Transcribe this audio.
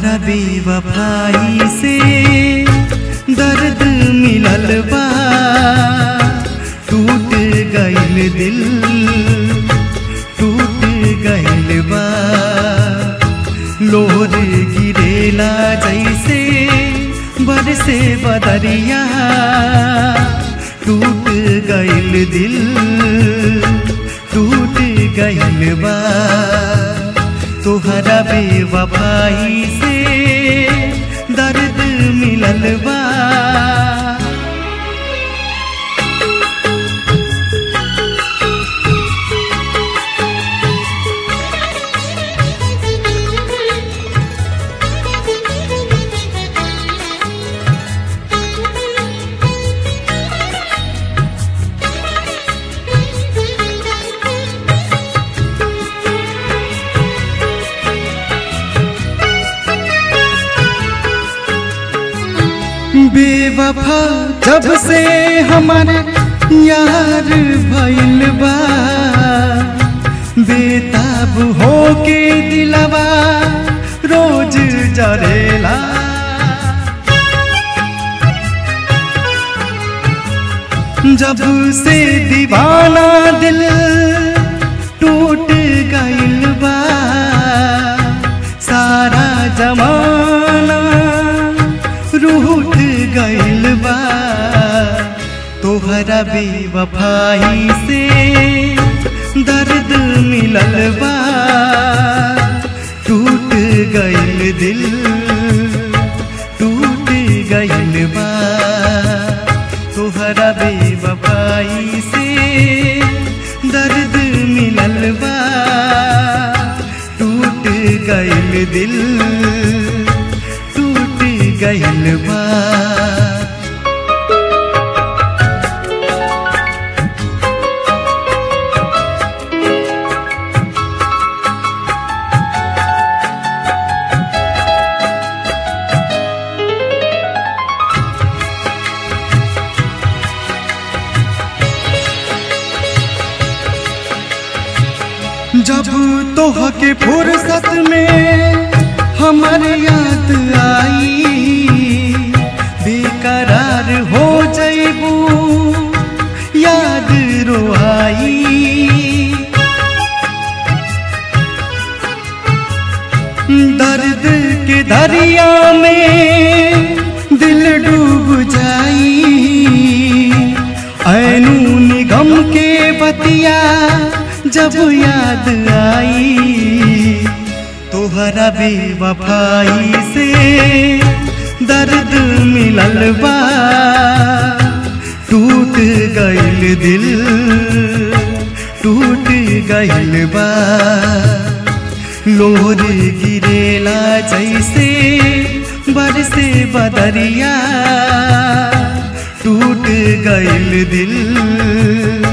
तोहरा बेवफाई से दर्द मिलल बा टूट गइल दिल टूट गइल बा लोर गिरेला जैसे बरसे बदरिया टूट गइल दिल टूट गइल बा तोहरा बेवफाई से दर्द मिलल बा बेवफा जब से हमारे यार भइल बा बेताब होके दिलवा रोज जरेला जब से दीवाना दिल टूट गइल बा सारा जमाना रूठ गइल बा तोहरा बेवफाई से दर्द मिलल बा टूट गइल दिल टूट गइल बा तोहरा बेवफाई से दर्द मिलल बा टूट गइल दिल टूट गइल बा जब तोह के फुर्सत में हमर याद आई बेकरार हो जैबू याद रोआई दर्द के दरिया में दिल डूब जाई ऐनू निगम के बतिया जब याद आई तोहरा बेवफाई से दर्द मिलल बा टूट गइल दिल टूट गइल बा लोर गिरेला जैसे बरसे बदरिया टूट गइल दिल